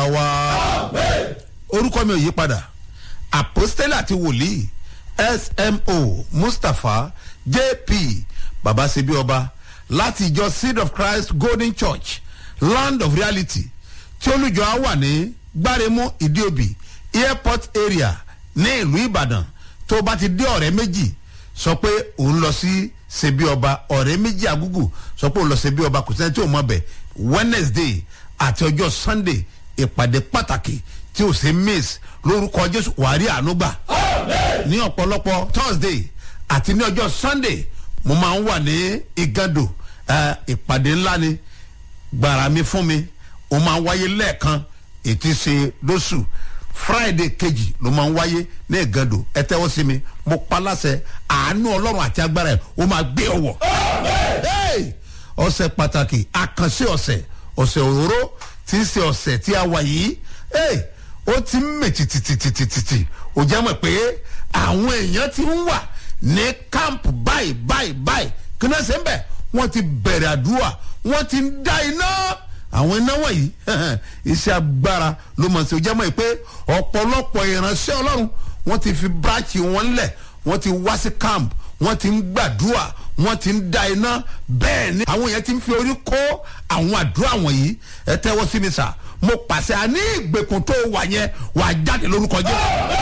wa orúkọ mi ò yí padà àpòstélì àti wòlíì smo mustapha jp babasebi ọba láti ìjọ seed of christ golden church land of reality tí olùjọ á wà ní gbáremú ìdíòbí airport area ní ìlú ìbàdàn tó o bá ti dé ọ̀rẹ́ méjì sọ pé òun lọ sí sebi ọba ọ̀rẹ́ méjì agúgù sọ pé òun lọ sebi ọba kò sẹ́ni tí ò mọ̀ bẹ̀ wednesday àti ọjọ́ sunday ìpàdé pàtàkì tí ò sí miss lórúkọ jésù wàá rí àánú gbà ní ọ̀pọ̀lọpọ̀ thursday àti ní ọjọ́ sunday mo máa ń wà ní igando eh, ìpàdé ńlá ni gbàrà mi fún mi ó máa ń wáyé lẹ́ẹ̀kan ètí ṣe lóṣù friday kejì ló máa ń wáyé ní igando ẹ tẹ́wọ́ sí mi mo pa láṣẹ àánú ọlọ́run àti agbára ẹ̀ ó máa gbé ọwọ́ Hey! ọ̀sẹ̀ pàtàkì àkànṣe ọ̀sẹ̀ ọ̀sẹ̀ òróró tí ń ṣe ọ̀sẹ̀ tí a wà yìí Hey! ó ti ń mè tìtìtìtìtìtì ó jẹ́ mọ̀ pé àwọn èèyàn ti ń wà ní kámpù báyìí báyìí báyìí kí náà ṣe ń bẹ̀ wọ́n ti bẹ̀rẹ̀ àdúrà wọ́n ti ń dá iná àwọn iná wọ̀nyí iṣẹ́ agbára ló mọ̀ sí ó jẹ́ mọ̀ pé ọ̀pọ̀lọpọ̀ ìránṣẹ́ ọlọ́run wọ́n ti fi bíráàkì wọn lẹ̀ wọ́n ti wá sí kámpù wọ́n ti ń gbàdúrà wọ́n ti ń da iná bẹ́ẹ̀ ni àwọn yẹn ti ń fi orí kó àwọn àdúrà wọ̀nyí ẹ tẹ́wọ́ sí mi sà mo pàṣẹ àní ìgbèkùn tó wà yẹn wà á jáde lórúkọ jẹ́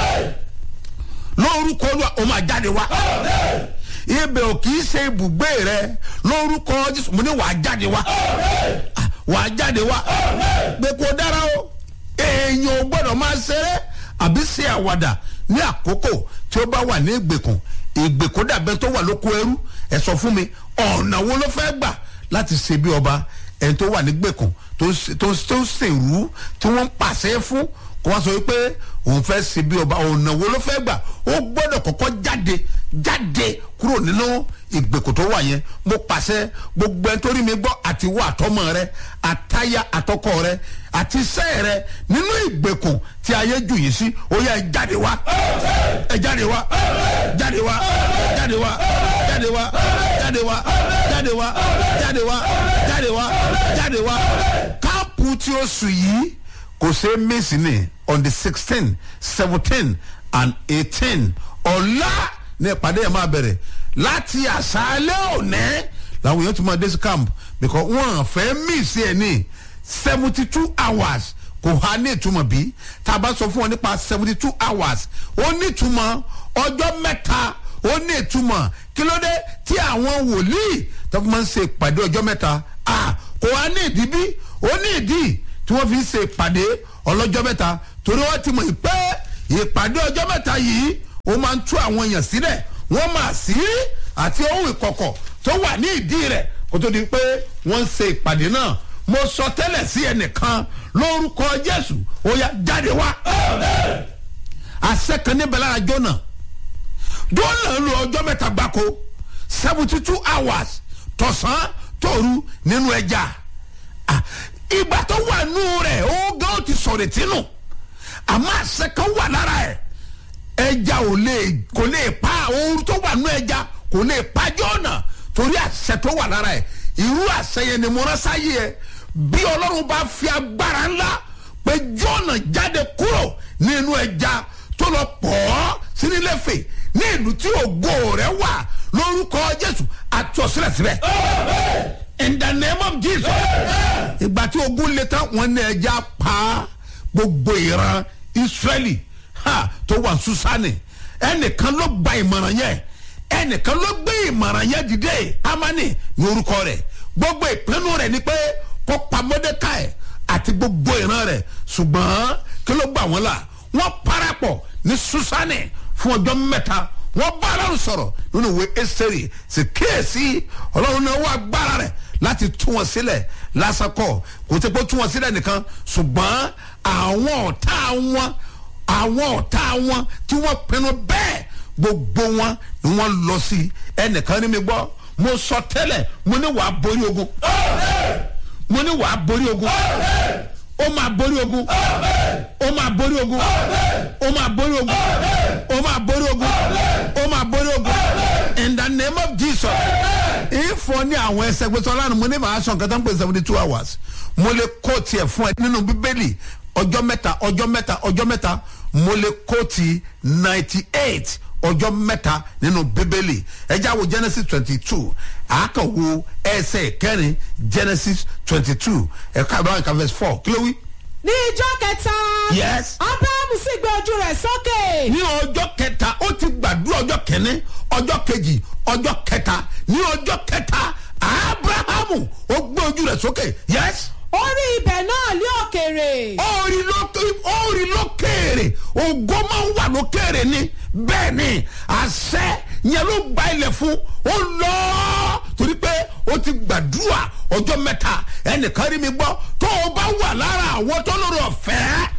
lórúkọ olúwa ó máa jáde wá ibẹ̀ ò kì í ṣe ibùgbé rẹ lórúkọ jésù mo ní wà á jáde wá wà á jáde wá pé kò dára o èèyàn ò gbọ́dọ̀ máa ṣeré àbí ṣe àwàdà ní àkókò tí ó bá wà ní ìgbèkùn ìgbèkùn dàbẹ́ tó wà lóko ẹrú ẹ sọ fún mi ọ̀nà wo ló fẹ́ gbà láti ṣe bí ọba ẹni tó wà ní gbèkùn tó tó tó ṣèrú tí wọ́n ń pàṣẹ fún kó wá sọ wípé òun fẹ́ ṣe bí ọba ọ̀nà wo ló fẹ́ gbà ó gbọ́dọ̀ kọ́kọ́ jáde jáde kúrò nínú ìgbèkùn tó wà yẹn mo pàṣẹ gbogbo ẹni tó rí mi gbọ́ àti wọ àtọmọ rẹ àtayá àtọkọ rẹ àti iṣẹ́ rẹ nínú ìgbèkùn tí ayé jù yìí sí ó yẹ ẹ jáde wá ẹ jáde wá jáde wá jáde wá jáde wá jáde wá jáde wá jáde wá jáde wá jáde wá káàpù tí ó sùn yìí kò ṣe é mísì ní on the sixteen seventeen and eighteen ọ̀la ní ìpàdé yẹn máa bẹ̀rẹ̀ láti àṣálẹ́ òní làwọn èèyàn ti máa dé sí camp because wọ́n fẹ́ mísì ẹ̀ ní seventy two hours kò há ní ìtumọ̀ bí tá a bá sọ fún wọn nípa seventy two hours ó ní ìtumọ̀ ọjọ́ mẹ́ta ó ní ìtumọ̀ kí ló dé tí àwọn wòlíì tó fi máa ń ṣe ìpàdé ọjọ́ mẹ́ta kò há ní ìdí bí ó ní ìdí tí wọ́n fi ń ṣe ìpàdé ọlọ́jọ́ mẹ́ta torí wọ́n ti mọ̀ pé ìpàdé ọjọ́ mẹ́ta yìí ó máa ń tú àwọn èèyàn sílẹ̀ wọ́n máa sí àti ohun ìkọ̀kọ̀ tó wà ní ìdí rẹ̀ kó tó di pé wọ́n ń ṣe ìpàdé náà mo sọ tẹ́lẹ̀ sí ẹnìkan lórúkọ jésù ó yá jáde wá àṣẹ kan níbẹ̀ lára jóná jóná lu ọjọ́ mẹ́ta gbáko seventy two hours tọ̀sán tòru nínú ẹja ìgbà tó wà nù rẹ̀ ó gán ó ti sọ̀rọ̀ tínú àmọ́ àṣẹ kan wà lára ẹ̀ ẹja ò lè kò lè pa ooru tó wà nù ẹja kò lè pa jóná torí àṣẹ tó wà lára ẹ̀ irú àṣẹ yẹn ni mo rán sáyé ẹ bí ọlọ́run bá fi agbára ńlá pé jọ́nà jáde kúrò nínú ẹja tó lọ pọ̀ ọ́ sínílẹ̀fẹ̀ ní ìlú tí ògo rẹ̀ wà lórúkọ jésù àti ọ̀sílẹ̀ síbẹ̀. in the name of jesus. ìgbà tí ogun lè tán wọn ní ẹja pa gbogbo ìran israẹli tó wà susani ẹnìkan ló gba ìmọ̀ràn yẹn ẹnìkan ló gbé ìmọ̀ràn yẹn dìde amani ní orúkọ rẹ̀ gbogbo ìpinnu rẹ̀ ni pé kó pa mọ́dékàì àti gbogbo ìran rẹ̀ ṣùgbọ́n kí ló gbà wọ́n la wọ́n parapọ̀ ní susani fún ọjọ́ mẹ́ta wọ́n bá ọlọ́run sọ̀rọ̀ nínú ìwé ẹsẹ̀rì sì kíyèsí ọlọ́run náà wọ́n agbára rẹ̀ láti tú wọn sílẹ̀ lásàkọ̀ kò tẹ́ pé tú wọn sílẹ̀ nìkan ṣùgbọ́n àwọn ọ̀tá wọn àwọn ọ̀tá wọn tí wọ́n pinnu bẹ́ẹ̀ gbogbo wọn ni wọ́n lọ sí ẹnìkan ní mi gbọ́ mo sọ tẹ́lẹ̀ mo ní wàá borí ogun mo ní wàá borí ogun ó máa borí ogun ó máa borí ogun ó máa borí ogun ó máa borí ogun ó máa borí ogun in the name of jesus ìfọ ní àwọn ẹsẹ gbèsè ọlọ́run mo ní màá sọ nǹkan tó ń pè seventy two hours mo lè kó tiẹ̀ fún ẹ nínú bíbélì ọjọ́ mẹ́ta ọjọ́ mẹ́ta ọjọ́ mẹ́ta mo lè kóòtì ninety eight ọjọ́ mẹ́ta nínú bíbélì ẹjẹ́ àwọ̀ genesis twenty two àákàwọ̀ ẹsẹ̀ kẹrin genesis twenty two ẹ̀ka àbúrò àkàwé verse four kí ló wí. ní ijọ́ kẹta. Yes. abrahamu sì gbé ojú rẹ̀ sókè. ní ọjọ́ kẹta ó ti gbàdúrà ọjọ́ kẹ́ni ọjọ́ kejì ọjọ́ kẹta ní ọjọ́ kẹta abrahamu ó gbé ojú rẹ̀ sókè yes ó rí ibẹ̀ náà ní òkèrè. orí lókè orí lókèrè ògo máa ń wà lókèrè ni bẹ́ẹ̀ ni àṣẹ yẹn ló gba ilẹ̀ fún ó lọ torí pé ó ti gbàdúrà ọjọ́ mẹ́ta ẹnìkan rí mi gbọ́ tó o bá wà lára àwọn tó lórí ọ̀fẹ́